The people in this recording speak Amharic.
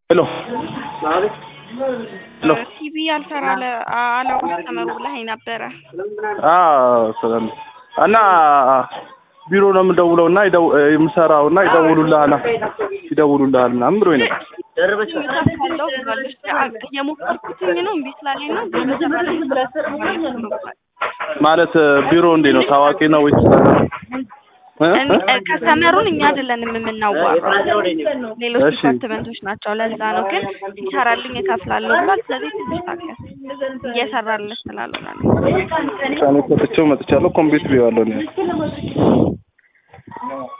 ሄሎ ሄሎ ቲቪ አልሰራ አለ አለው ከስተመሩ ብለኸኝ ነበረ። አዎ ሰላም እና ቢሮ ነው የምደውለው እና ይደው- የምሰራው እና ይደውሉልሃል ይደውሉልሃል ምናምን ብሎኝ ነው። ካለው ብሏለች። የሞከርኩትኝ ነው እምቢ ስላለኝ ነው ግን በተባለኝ ማለት ቢሮ እንዴ ነው ታዋቂ ነው ወይስ እ? እ? ከስተመሩን እኛ አይደለንም የምናዋራው ሌሎች እሺ። ዲፓርትመንቶች ናቸው። ለዛ ነው ግን ይሰራልኝ እከፍላለሁ ብሏል። ስለዚህ ትንሽ ታገስ እየሰራልህ ስላልሆነ ነው። ውሳኔ ሰጥቼው መጥቻለሁ። ኮምፒውተር ቢዋለሁ ነው